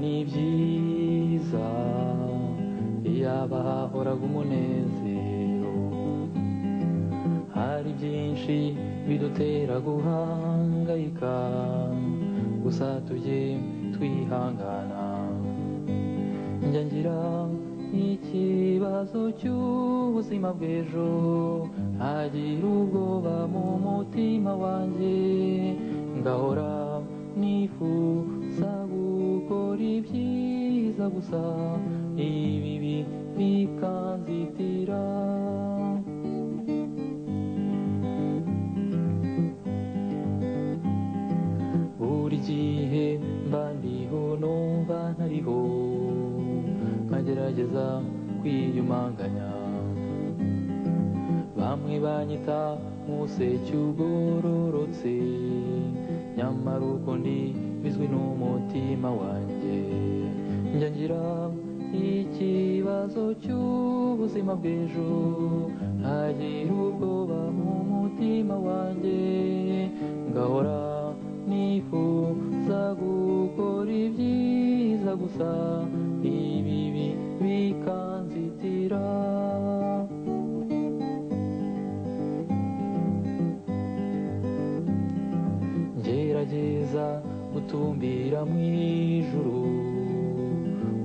ni byiza iyaba horaga umunezero hari byinshi bidutera guhangayika gusa tujye twihangana njya ngira ikibazo cy'ubuzima bw'ejo ntagira ubwoba mu mutima wanjye ngahora nifuza gukora ibyiza gusa ibibi bikanzitira buri gihe mba ndiho numva ntariho nkagerageza kwiyumanganya bamwe banyita nk'useke ugororotse nyamara uko ndi bizwi n'umutima wanjye njya ngira ikibazo cy'ubuzima bw'ejo ntagira ubwoba mu mutima wanjye ngahora nifuza gukora ibyiza gusa ibibi bikanzitira gerageza gutumbira mu ijuru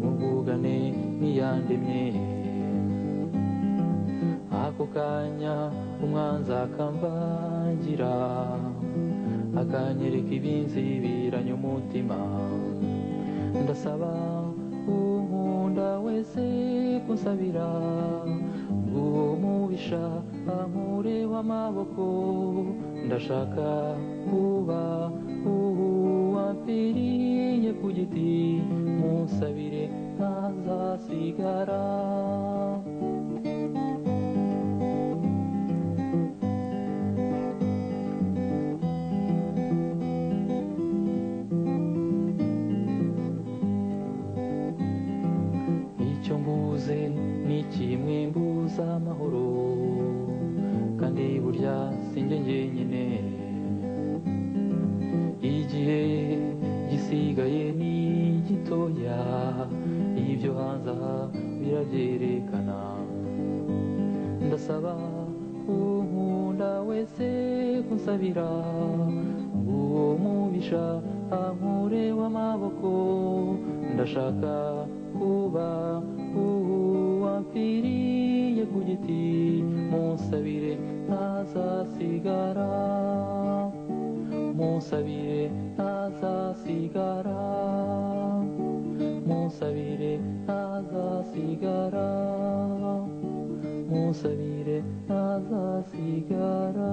mubugane niyandemye ako kanya umwanzi akambangira akanyereka ibinzibiranye umutima ndasaba unkunda wese kunsabira ubwo mubisha ankureho amaboko ndashaka kuba uwapfiriye ku giti musabire ntazasigara icyo mbuze ni kimwe mbuza amahoro kandi burya sinjye njyenyine igihe gisigaye ni gitoya ibyo hanze aha birabyerekana ndasaba unkunda wese kunsabira uwo mubisha ankure w'amaboko ndashaka kuba uwapfiriye ku giti munsabire ntazasigara munsabire ntazasigara munsabire ntazasigara munsabire ntazasigara